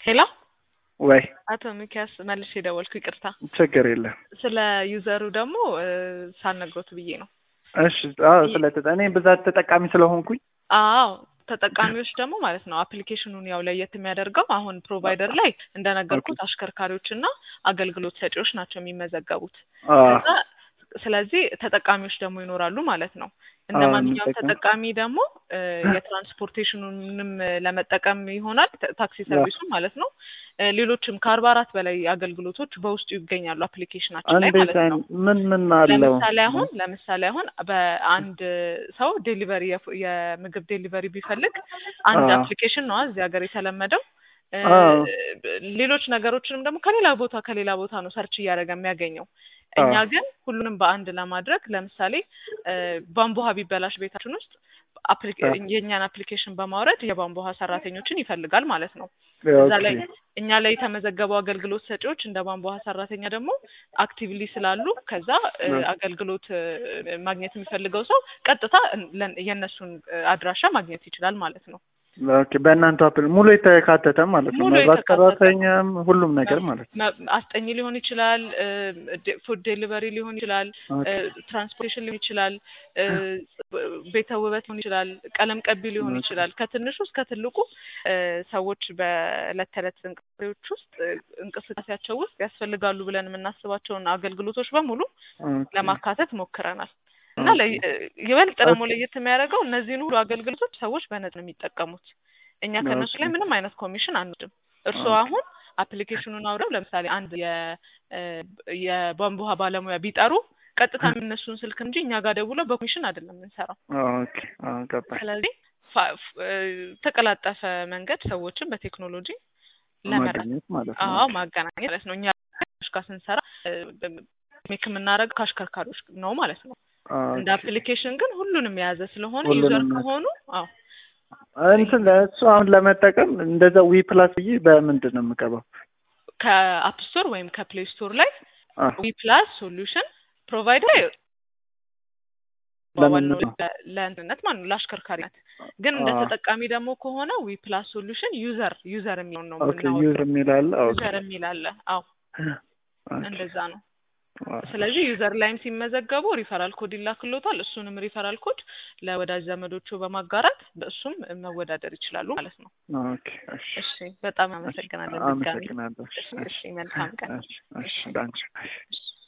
ሄሎ ወይ አቶ ሚኪያስ መልሼ ደወልኩ። ይቅርታ ችግር የለም። ስለ ዩዘሩ ደግሞ ሳልነግሮት ብዬ ነው። እሺ አዎ፣ ስለ እኔ ብዛት ተጠቃሚ ስለሆንኩኝ አዎ ተጠቃሚዎች ደግሞ ማለት ነው አፕሊኬሽኑን ያው ለየት የሚያደርገው አሁን ፕሮቫይደር ላይ እንደነገርኩት አሽከርካሪዎች እና አገልግሎት ሰጪዎች ናቸው የሚመዘገቡት። ከዛ ስለዚህ ተጠቃሚዎች ደግሞ ይኖራሉ ማለት ነው። እንደ ማንኛውም ተጠቃሚ ደግሞ የትራንስፖርቴሽኑንም ለመጠቀም ይሆናል ታክሲ ሰርቪሱን ማለት ነው። ሌሎችም ከአርባ አራት በላይ አገልግሎቶች በውስጡ ይገኛሉ አፕሊኬሽናችን ላይ ማለት ነው። ምን ምን አለው? ለምሳሌ አሁን ለምሳሌ አሁን በአንድ ሰው ዴሊቨሪ የምግብ ዴሊቨሪ ቢፈልግ አንድ አፕሊኬሽን ነው እዚህ ሀገር የተለመደው። ሌሎች ነገሮችንም ደግሞ ከሌላ ቦታ ከሌላ ቦታ ነው ሰርች እያደረገ የሚያገኘው። እኛ ግን ሁሉንም በአንድ ለማድረግ ለምሳሌ ቧንቧ ውሃ ቢበላሽ ቤታችን ውስጥ የእኛን አፕሊኬሽን በማውረድ የቧንቧ ውሃ ሰራተኞችን ይፈልጋል ማለት ነው። እዛ ላይ እኛ ላይ የተመዘገቡ አገልግሎት ሰጪዎች እንደ ቧንቧ ውሃ ሰራተኛ ደግሞ አክቲቭሊ ስላሉ ከዛ አገልግሎት ማግኘት የሚፈልገው ሰው ቀጥታ የእነሱን አድራሻ ማግኘት ይችላል ማለት ነው። ኦኬ በእናንተ አፕል ሙሉ የተካተተ ማለት ነው። መብራት ሰራተኛም ሁሉም ነገር ማለት ነው። አስጠኝ ሊሆን ይችላል፣ ፉድ ዴሊቨሪ ሊሆን ይችላል፣ ትራንስፖርቴሽን ሊሆን ይችላል፣ ቤተ ውበት ሊሆን ይችላል፣ ቀለም ቀቢ ሊሆን ይችላል። ከትንሹ እስከ ትልቁ ሰዎች በዕለት ተዕለት እንቅስቃሴዎች ውስጥ እንቅስቃሴያቸው ውስጥ ያስፈልጋሉ ብለን የምናስባቸውን አገልግሎቶች በሙሉ ለማካተት ሞክረናል። እና ይበልጥ ደግሞ ለየት የሚያደርገው እነዚህን ሁሉ አገልግሎቶች ሰዎች በነጻ ነው የሚጠቀሙት። እኛ ከእነሱ ላይ ምንም አይነት ኮሚሽን አንወስድም። እርስዎ አሁን አፕሊኬሽኑን አውረው ለምሳሌ አንድ የቧንቧ ውሃ ባለሙያ ቢጠሩ ቀጥታ የሚነሱን ስልክ እንጂ እኛ ጋር ደውለው በኮሚሽን አይደለም የምንሰራው። ስለዚህ ተቀላጠፈ መንገድ ሰዎችን በቴክኖሎጂ ለመረዳት አዎ ማገናኘት ማለት ነው። እኛ ጋር ስንሰራ ሜክ የምናደርገው ከአሽከርካሪዎች ነው ማለት ነው። እንደ አፕሊኬሽን ግን ሁሉንም የያዘ ስለሆነ ዩዘር ከሆኑ አዎ እንትን እሱ አሁን ለመጠቀም እንደዛ ዊ ፕላስ ብዬ በምንድን ነው የምገባው? ከአፕ ስቶር ወይም ከፕሌይ ስቶር ላይ ዊ ፕላስ ሶሉሽን ፕሮቫይደር ለእንትነት ማለት ነው ለአሽከርካሪነት። ግን እንደ ተጠቃሚ ደግሞ ከሆነ ዊ ፕላስ ሶሉሽን ዩዘር ዩዘር የሚለውን ነው ዩዘር የሚላለ ዩዘር የሚላለ አዎ እንደዛ ነው። ስለዚህ ዩዘር ላይም ሲመዘገቡ ሪፈራል ኮድ ይላክሎታል። እሱንም ሪፈራል ኮድ ለወዳጅ ዘመዶቹ በማጋራት በእሱም መወዳደር ይችላሉ ማለት ነው። እሺ፣ በጣም አመሰግናለን። አመሰግናለሁ። እሺ፣ መልካም ቀን። እሺ፣ እሺ፣